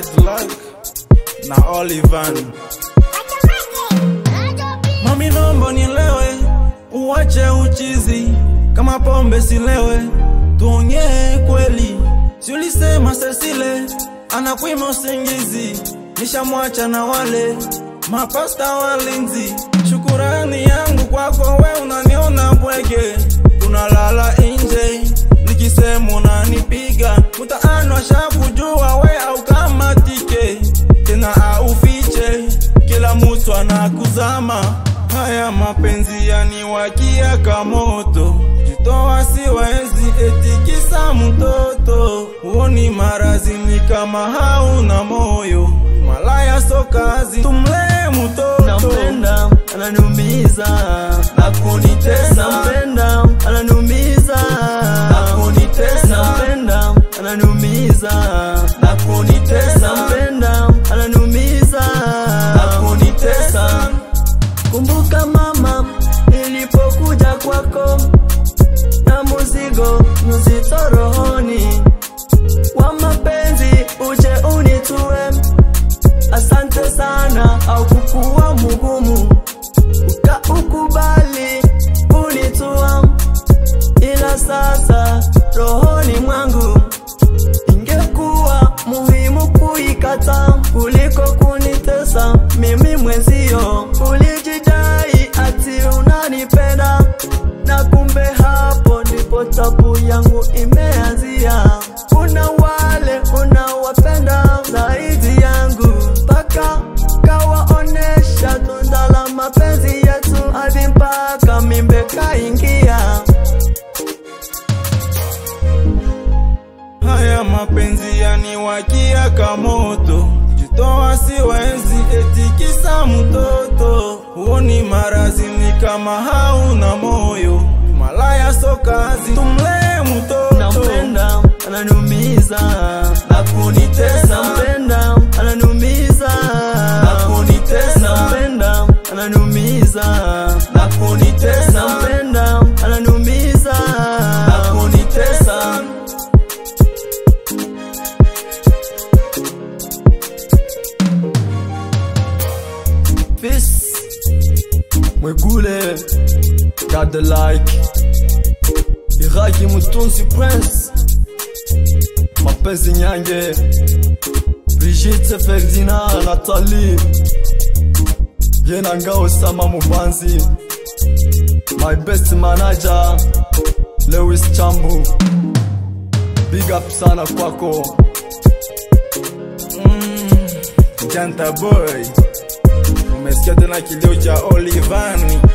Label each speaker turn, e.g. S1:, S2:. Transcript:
S1: bad luck na Olivan. Mami, nomba nielewe, uwache uchizi, kama pombe silewe, tuongee kweli. Si ulisema Cecile anakwima usingizi, nishamwacha na wale mapasta walinzi. Shukurani yangu kwako, we unaniona bwege, unalala nje, nikisema unanipiga, mtaani washakujua we au kama tike tena aufiche, kila mtu anakuzama. Haya mapenzi yaniwakia kamoto, jitoa siwezi etikisa mtoto, huoni marazi ni kama hauna moyo, malaya so kazi, tumlee mtoto
S2: nampenda ananiumiza
S1: na kunitesa
S2: nampenda ananiumiza
S1: na kunitesa
S2: nampenda ananiumiza
S1: na kunitesa
S2: nampenda ananiumiza
S1: na kunitesa
S2: kumbuka mama nilipokuja kwako na muzigo mzito rohoni wa mapenzi uje unitue asante sana au kukuwa mugumu ukaukubali unitua ila sasa rohoni mwangu ingekuwa muhimu kuikata kuliko kunitesa mimi mwenzio ulijidai ati unanipenda na kumbe hapo ndipo tabu yangu imeanzia kuna wale unawapenda zaidi yangu mpaka kawaonesha tunda la mapenzi yetu hadi mpaka mimbe kaingia
S1: Haya mapenzi yaniwakia kamoto, jitoa siwezi etikisa mtoto, huoni marazi ni kama hauna moyo, malaya so kazi, tumlee mtoto
S2: nampenda ananiumiza
S1: na kunitesa
S2: nampenda ananiumiza
S1: na kunitesa
S2: nampenda ananiumiza
S1: na kunitesa
S2: nampenda ananiumiza
S1: na kunitesa
S2: Peace Mwegule God the like Iraki Mutunzi Prince Mapenzi Nyange Brigitte Ferdinand Nathalie Yena Ngao Sama Mubanzi My best manager Lewis Chambu Big up sana kwako
S1: Janta boy, umesikia tena kilio cha Olivani